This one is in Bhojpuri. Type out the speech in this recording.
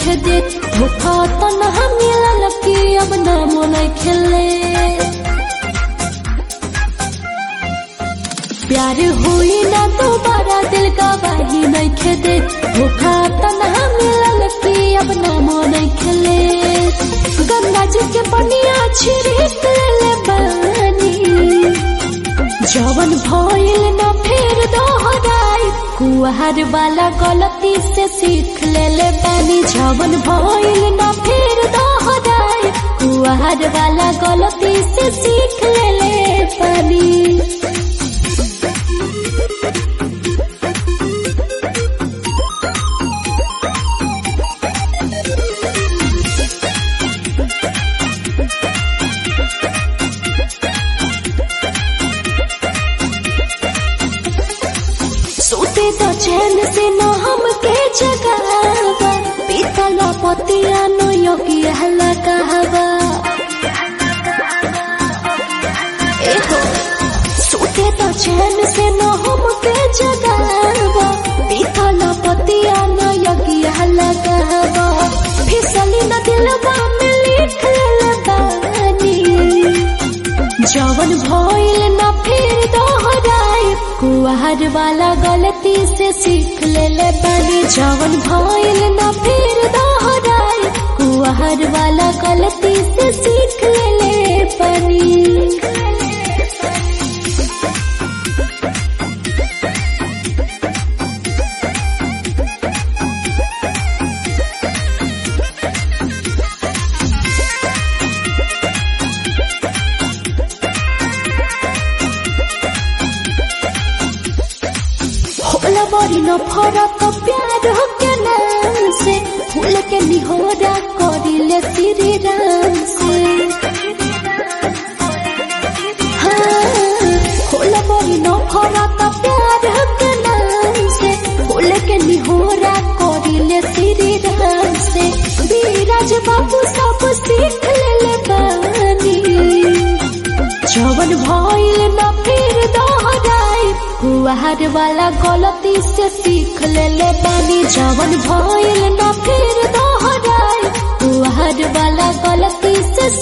नइखे दे धोखा तनहा मिलल कि अब नामो नइखे ले प्यार हुई ना दोबारा दिल का बाही नइखे दे धोखा तनहा मिलल कि अब नामो नइखे ले गंगा जी के पनिया छिड़क ले बानी जवन भइल न फेर दोहराई कुहर वाला गलती से सीख ले ले बानी जवन भइल न फेर दोहराई कुहर वाला गलती से सीख ले ले बानी सोते तो चैन से न हमके जगावा पीतल पतिया नो योगी हल्ला कहवा एहो सोते तो चैन से न हमके जगावा पीतल पतिया नो योगी हल्ला कहवा फिसली न दिलवा में लिख ले बानी जवन भइल न फिर दोहराई कुहर वाला गलती से सीख ले ले बानी जवन भइल न फिर दोहराई कुहर वाला गलती से सीख ले ले बानी होला बड़ी न फरक प्यार के नाम से फूल के निहोरा करिले श्री राम से हाँ, होला बड़ी न फरक प्यार के नाम से फूल के निहोरा करिले श्री राम से बीराज बाबू सब सीख ले ले बानी जवन भइल न फिर दोहराई कुहर वाला गलती से सीख ले ले बानी जवन भइल न फिर दोहराई कुहर वाला गलती से